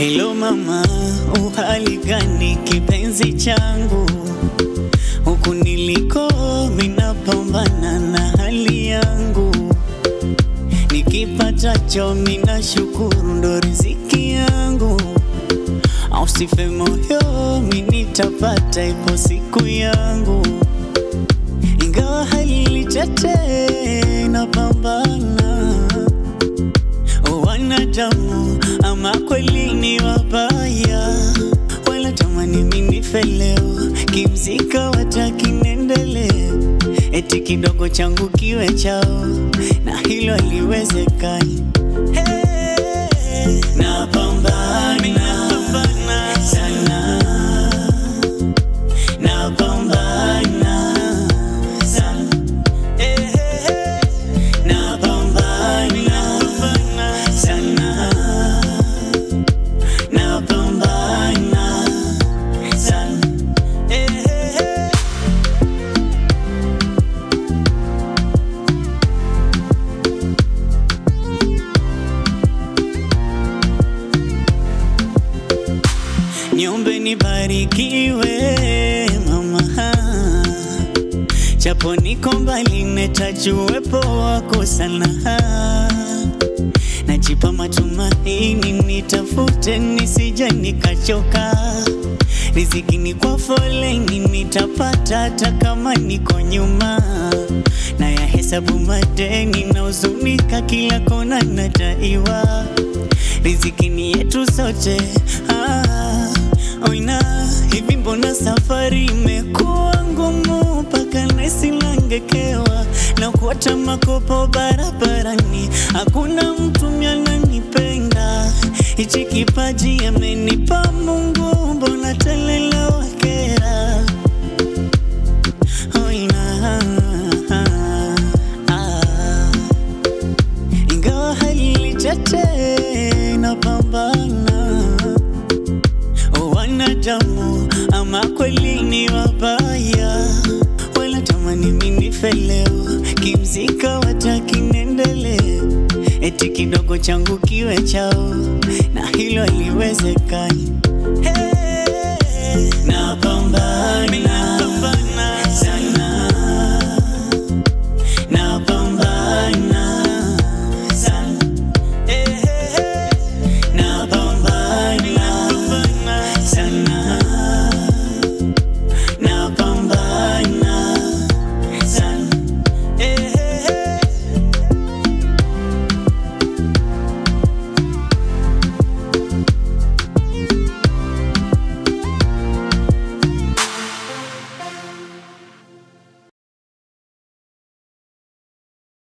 Hello mama, uhali gani kipenzi changu? Huku niliko minapambana na hali yangu, nikipatacho mina shukuru, ndo riziki yangu. Ausife moyo, minitapata, ipo siku yangu, ingawa hali tete, napambana wanadamu ama kweli ni wabaya, wala tamani mimi feleo kimzika wataki niendelee, eti kidogo changu kiwe chao, na hilo haliwezekani. Hey, napambana sana, napambana sana Eh, eh, eh. Napambana sana, napambana sana. Eh, eh, eh. Niombe nibarikiwe mama, japo niko mbali, netajuwepo wako sana. Najipa matumaini, nitafute nisije nikachoka. Riziki ni kwa foleni, nitapata hata kama niko nyuma. Na ya hesabu madeni, na huzunika kila kona nadaiwa. Riziki ni yetu sote ah, oina hivi, mbona safari imekuwa ngumu mpaka nesi nangekewa na kuota makopo barabarani, hakuna mtu myananipenda. Hichi kipaji amenipa Mungu, mbona telela wakera oina ah, ingawa hali tete napambana, wanadamu ama kweli ni wabaya, wala tamani mimi feleo kimzika wataki niendelee, eti kidogo changu kiwe chao, na hilo haliwezekani. Hey, napambana